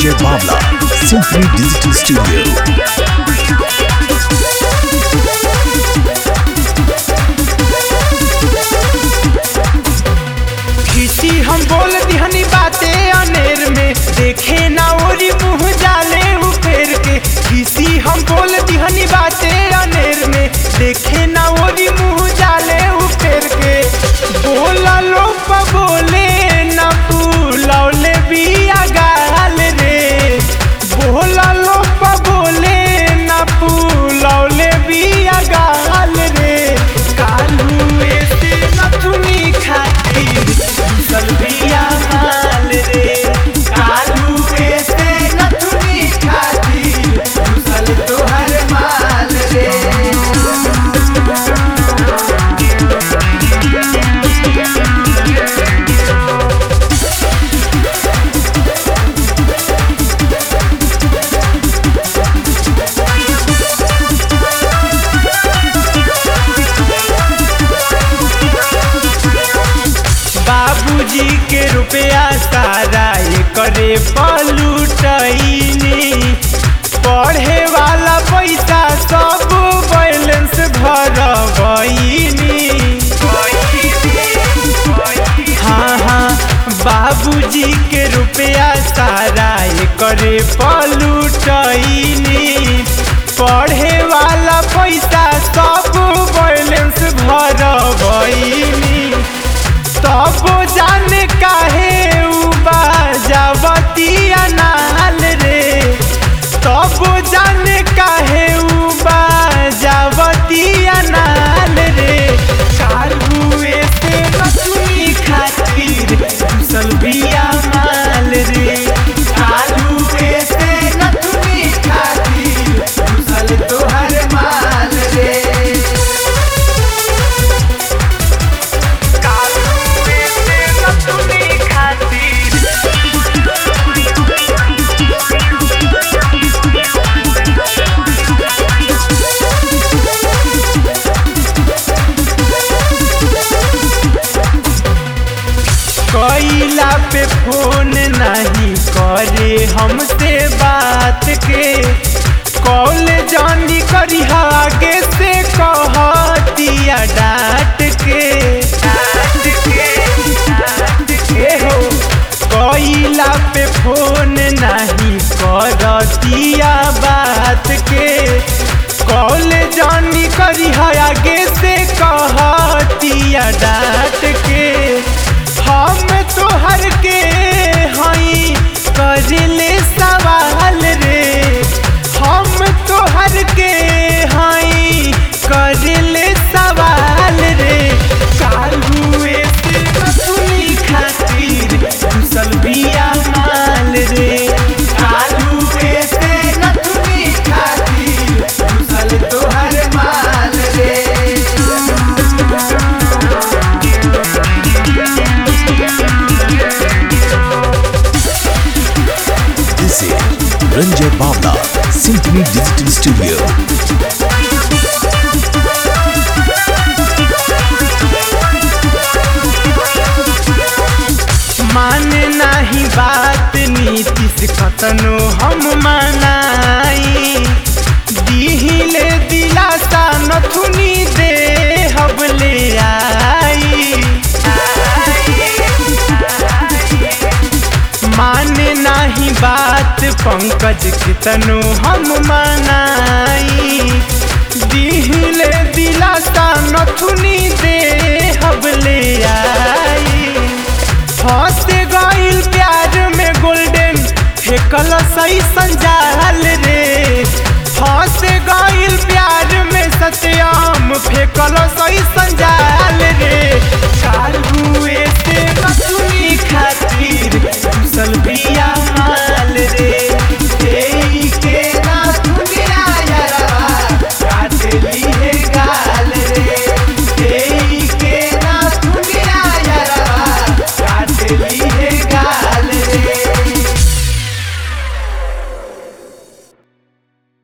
Ranjay Bavla, Symphony Digital Studio. खिसी हम बोल दिहनी बाते अनेर में देखे ना ओरी मुंह जाले उ फेर के खिसी हम बोल दिहनी बाते अनेर में देखे ना ओरी मुंह जाले उ फेर के बोला लो प बोले ना फूलौले बिया गाल रे बोला लो प बोले ना फूलौले बिया गाल रे कालू ऐसे नथुनी खातिर सलबिया माल रे कालू ऐसे नथुनी खातिर सल तोहर माल रे बाबूजी के रुपया सारा ये करे पलूटनी पढ़े वाला पैसा सब बैलेंस भरबनी हाँ हाँ बाबूजी के रुपया सारा ये करे पलूटनी पढ़े वाला पैसा सब बैलेंस भरबनी तब जाने काहे उ बाजावतिया नाल रे तब जाने काहे उ बाजावतिया नाल रे कालुए से रसुई खातिर घुसल बिया माल रे कालुए से नथुनी खातिर घुसल तोहर माल रे कालुए से नथुनी खातिर कैला पे फोन नहीं करे हमसे बात के कॉल जानी करी आगे से कहतिया डांट के डांट के डांट के हो कैला पे फोन नहीं करतिया बात के कॉल जानी करी आगे से कहतिया डांट के हम तोहर के हई करले सवाल रे हम तोहर के हई करले सवाल रे कालुए से रसुनी खातिर घुसल बिया माल रे कालुए से नथुनी खातिर घुसल तोहर माल रे This is Ranjay Bavla, Symphony Digital Studio. माने नाही बात नीतीश कतनो हम मनाई दिहिले दिलासा नथुनी दे हबले आई माने नाही बात पंकज कितनो हम मनाई दिहिले दिलासा नथुनी दे हबले आई फंस गइल प्यार में गोल्डन फेकल सही संजाल रे फंस गइल प्यार में सत्याम फेकल सही संजाल